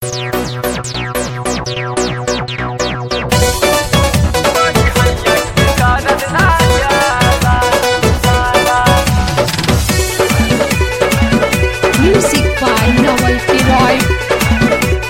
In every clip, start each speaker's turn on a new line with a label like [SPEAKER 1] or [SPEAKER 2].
[SPEAKER 1] Music by Novelty Roy.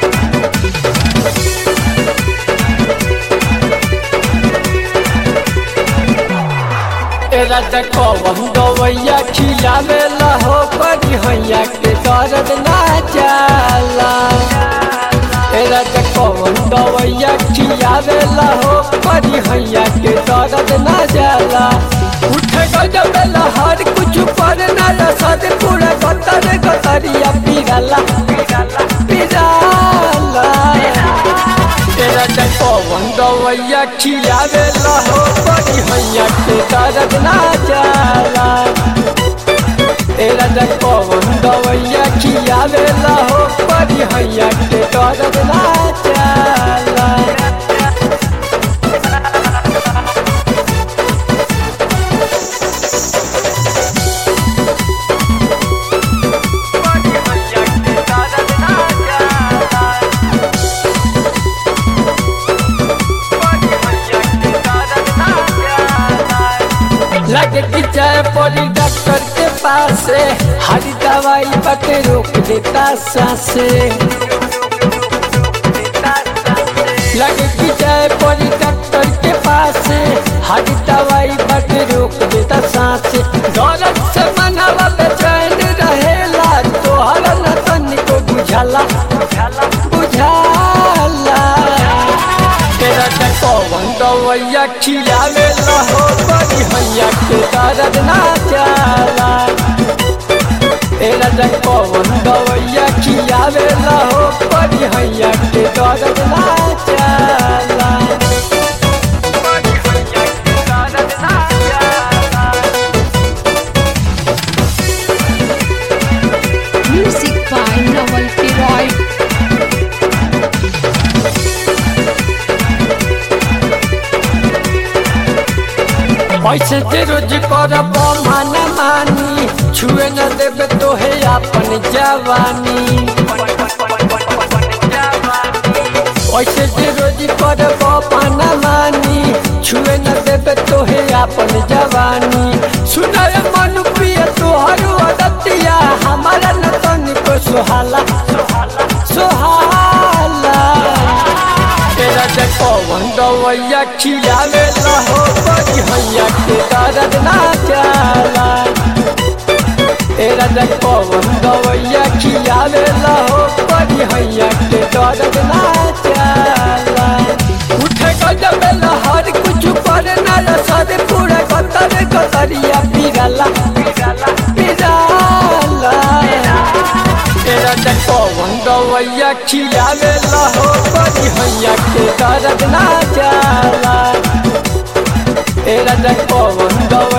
[SPEAKER 2] तेरा कवन गवैया खिलावे हो बड़ी हैया के दर्द ना जाला तेरा कवन गवैया खिलावे हो बड़ी हैया के दर्द ना जाला उठ गजब लहर कुछ पर ना रसद पूरा गतर गतरिया पिराला पिराला तेरा पवन गवैया खिलावे हो बड़ी हैया के दर्द ना जाला तेरा पवन गवैया खिलावे हो बड़ी हैया के दर्द ना जाला लगे कि जाए पड़ी डॉक्टर के पास हरी दवाई बटे रोक देता सांसे लगे कि जाए पड़ी डॉक्टर के पास हरी दवाई बटे रोक देता सांसे दौलत से मनावा बेचैन रहेला तोहर न तनिको बुझाला बुझाला तेरा पवन गवैया खिलावे हो बड़ी हैया के दर्द ना जाला तेरा पवन गवैया खिलावे हो बड़ी हैया के दर्द ना जाला
[SPEAKER 1] Music by Novelty Roy.
[SPEAKER 2] पैसे जे रोज कर मान मानी छुए न देवे तो है अपन जवानी पैसे जे रोज कर मान मानी छुए न देवे तो है अपन जवानी सुनाय मन प्रिय तोहर अदतिया हमारा न तनिको सुहाला सुहाला तेरा पवन गवैया खिलावे हो बड़ी हैया के दर्द ना जाला तेरा पवन गवैया खिलावे हो बड़ी हैया के दर्द ना जाला उठे गजब लहर कुछ पर ना रसद पूरा गतर गतरिया पिराला पिराला तेरा पवन गवैया खिलावे हो बड़ी हैया के दर्द ना जाला तेरा पवन गवैया